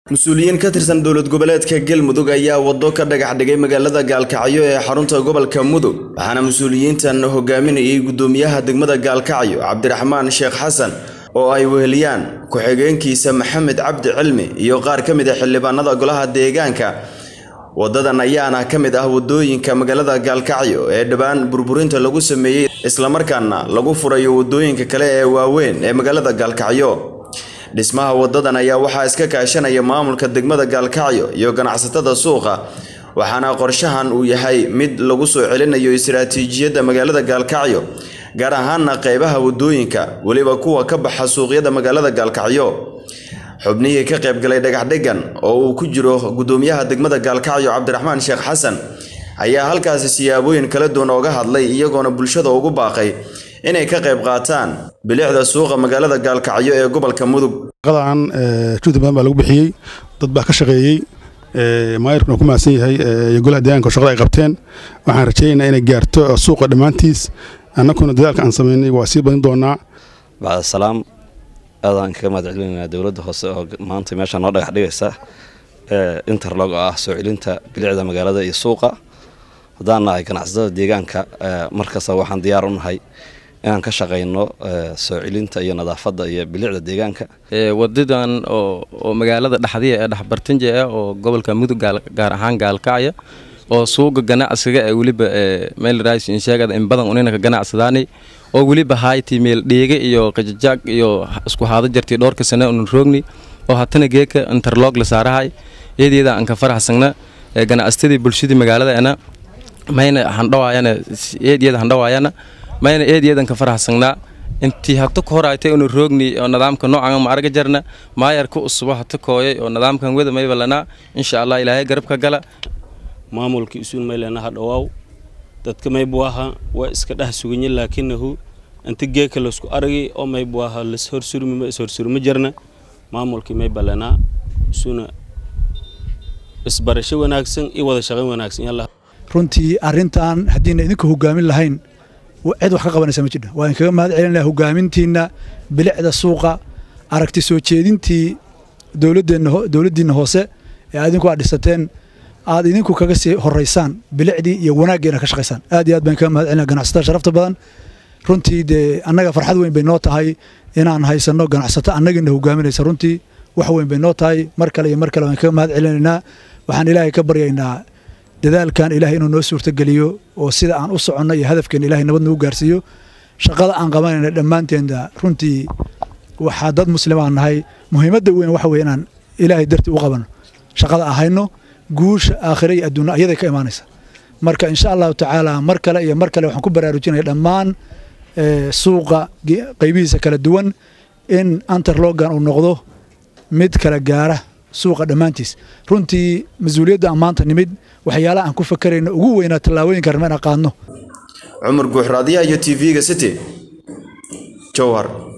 mas-uuliyiin ka tirsan dowlad goboleedka galmudug ayaa waddo ka dhagax dhigay magaalada gaalkacyo ee xarunta gobolka mudug waxaana mas-uuliyiintan hogaaminayay guddoomiyaha degmada gaalkacyo cabdiraxmaan sheekh xasan oo ay weheliyaan ku-xigeenkiisa maxamed cabdi cilmi iyo qaar ka mid a xildhibaanada golaha deegaanka wadadan ayaana ka mid ah wadooyinka magaalada gaalkacyo ee dhowaan burburinta lagu sameeyey islamarkaana lagu furayo wadooyinka kale ee waaweyn ee magaalada gaalkacyo dhismaha wadadan ayaa waxaa iska kaashanaya maamulka degmada gaalkacyo iyo ganacsatada suuqa waxaana qorshahan uu yahay mid lagu soo celinayo istiraatiijiyadda magaalada gaalkacyo gaar ahaana qeybaha wadooyinka weliba kuwa ka baxa suuqyada magaalada gaalkacyo xubnihii ka qaybgalay dhagaxdhigan oo uu ku jiro guddoomiyaha degmada gaalkacyo cabdiraxmaan sheekh xasan ayaa halkaasi siyaabooyin kala duwan ooga hadlay iyagoona bulshada ugu baaqay inay ka qayb qaataan bilicda suuqa magaalada gaalkacyo ee gobolka mudug shaqadan juhdi badan baa lagu bixiyey dad baa ka shaqeeyey maayirkuna ku mahadsan yahay iyo golaha deegaanka shaqada ay qabteen waxaan rajaynaynaa inay gaarto suuqa dhammaantiis annaguna dadaalka aan samaynay waa sii badin doonaa bacda salaam aadaan kaga mahad celinaynaa dowladda hoose oo maanta meesha noo dhagax dhigaysa interlog oo ah soo celinta bilicda magaalada iyo suuqa haddaan nahay ganacsatada deegaanka markasta waxaan diyaar u nahay inaan ka shaqayno soo celinta iyo nadaafadda iyo bilicda deegaanka wadadan oo magaalada dhexdiya ee dhexbartanja ah oo gobolka mudug gaar ahaan gaalkacya oo suuqa ganacsiga ee weliba meelsheegada in badan unina ka ganacsadaanay oo weliba hayti meel dheege iyo qajajaag iyo isku haado jartay dhowrka sane unan roogni oo hatana geeka interlog la saarahay eedeeda aan ka faraxsagna ganacsatadii bulshadii magaaladaena mayna handhawaayana eedyada handhawaayana mayna eedyadan ka faraxsagnaa intii hata ka horaytay una roogni oo nidaamka noocan ma arga jarna maayarka usubo hata kooyay oo nidaamkan wada maybalanaa insha allah ilaahay garab ka gala maamulka isuun maylana hadhawaaw dadka maybuaha waa iska dheh suganye laakinahu inta geeka laisku aragay oo maybuaha las horsurmi ishorsurma jarna maamulkii maybalanaa isuna isbarasho wanaagsan iyo wada shaqayn wanaagsan yalla runtii arrintan haddiina idinka hogaamin lahayn cid wax ka qabanaysa ma jidha waa inkaga mahad celinaya hogaamintiinna bilicda suuqa aragti soo jeedintii dowladdiinna hoose ee adinku aad dhisateen aad idinku kaga sii horaysaan bilicdii iyo wanaaggeena ka shaqaysaan aad iyo aad baan kaga mahad celinaya ganacsatada sharafta badan runtii dee annaga farxad weyn bay noo tahay inaan haysanno ganacsato annagiina hogaaminaysa runtii wax weyn bay noo tahay mar kale iyo mar kale waan kaga mahad celinaynaa waxaan ilaahay ka baryaynaa dadaalkan ilaahay inuu noo suurtogeliyo oo sida aan u soconno iyo hadafkeena ilahay nabad nagu gaarsiiyo shaqada aan qabanayna dhammaanteenda runtii waxaa dad muslimaan nahay muhiimadda weyn waxa weye inaan ilaahay dartii u qabanno shaqada ahayno guusha aakhira iyo adduunna ayaday ka imaanaysa marka insha allahu tacaala mar kale iyo mar kale waxaan ku baraarujinaya dhammaan suuqa qaybihiisa kala duwan in anterlogan uu noqdo mid kala gaara suuqa dhammaantiis runtii mas-uuliyadda aan maanta nimid waxyaalaha aan ku fakarayno ugu weynaa tallaabooyinka rabna inaan qaadno cumar guuxraadiyaha iyo t v-ga city jowhar